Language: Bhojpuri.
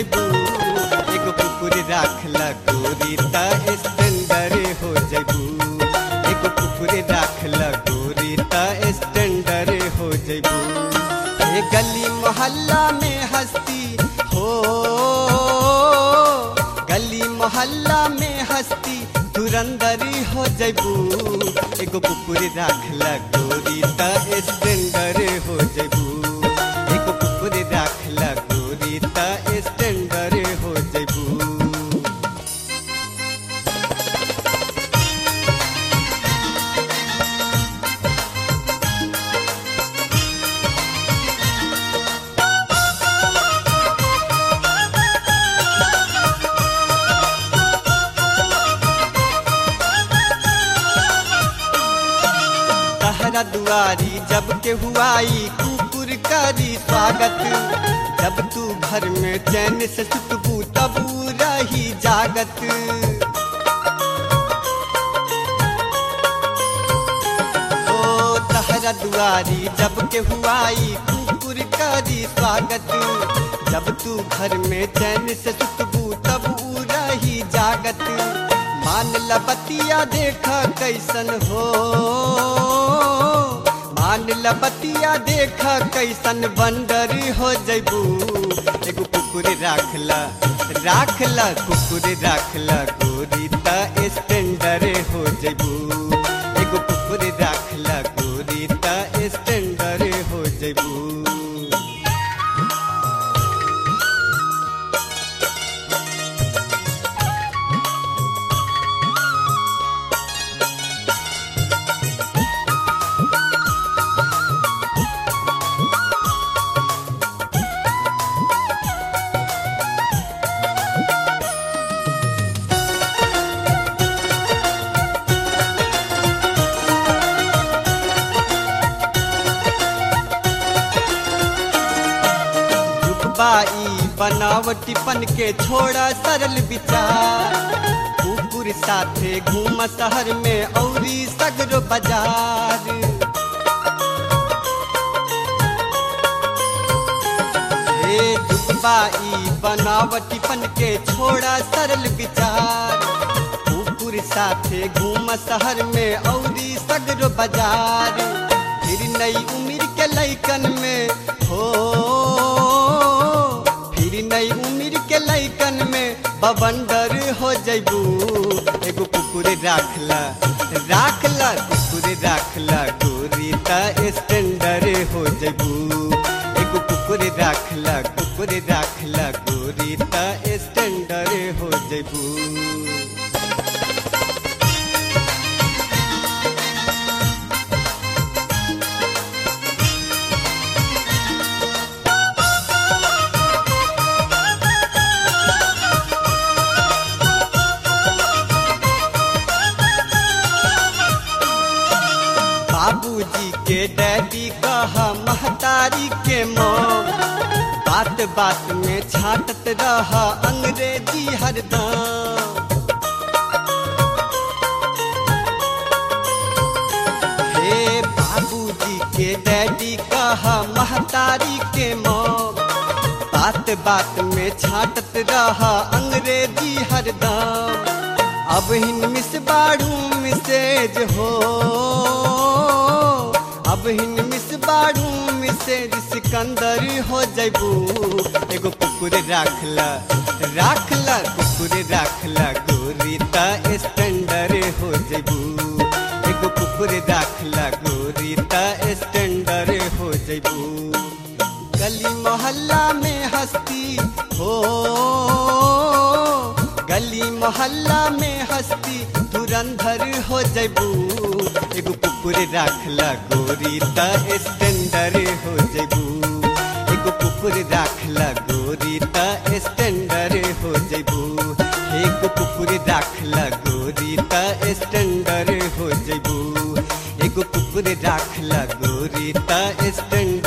जैबू एगो कुकुर राखला गोरी त स्टैंडर हो जैबू एगो कुकुर राखला गोरी त स्टैंडर हो जैबू ए गली मोहल्ला में हस्ती हो गली मोहल्ला में हस्ती धुरंदरी हो जैबू एगो कुकुर राखला गोरी त स्टैंडर हो जैबू एगो कुकुर राखला गोरी त स्टैंडर हो जैबू तहरा दुआरी जब के हुआई कुकुर करी स्वागत जब तू घर में चैन से सुतबू तब ऊ रही जागत ओ तहरा दुआरी जब के हुआई कुकुर करी स्वागत जब तू घर में चैन से सुतबू तब ऊ रही जागत मान लबतिया देखा कैसन हो मान लबतिया देखा कैसन बंदर हो जैबू एगो कुकुर राखला राखला कुकुर राखला गोरी त स्टैंडर हो जैबू एगो कुकुर राखला गोरी त स्टैंडर हो जैबू रुकबाई बनावटीपन के छोड़ा सरल विचार कुकुर साथे घूम शहर में औरी सगरो बाजार हे दुबई बनावटीपन के छोड़ा सरल विचार कुकुर साथे घूम शहर में औरी सगरो बाजार फिर नई उम्र के लैकन में हो फिर नई उम्र के लैकन में बवंडर हो जैबू एगो कुकुर राखला राखला कुकुर राखला गोरी त स्टैंडर हो जैबू एगो कुकुर राखला कुकुर राखला गोरी त स्टैंडर हो जैबू बाबूजी के डैडी कहा महतारी के मौम बात बात में छाटत रहा अंग्रेजी हरदम हे बाबूजी के डैडी कहा महतारी के मौम बात बात में छाटत रहा अंग्रेजी हरदम अब हिन मिस बाड़ू मिसेज हो अब हिन मिस बाड़ू मिसेज सिकंदर हो जैबू एगो कुकुर राखला राखला कुकुर राखला गोरी त स्टैंडर हो जैबू एगो कुकुर राखला गोरी त स्टैंडर हो जैबू गली मोहल्ला में हस्ती हो गली मोहल्ला में हस्ती धुरंधर हो जैबू एगो कुकुर राखला गोरी त स्टैंडर हो जैबू एगो कुकुर राखला गोरी त स्टैंडर हो जैबू एगो कुकुर राखला गोरी त स्टैंडर हो जैबू एगो कुकुर राखला गोरी त स्टैंडर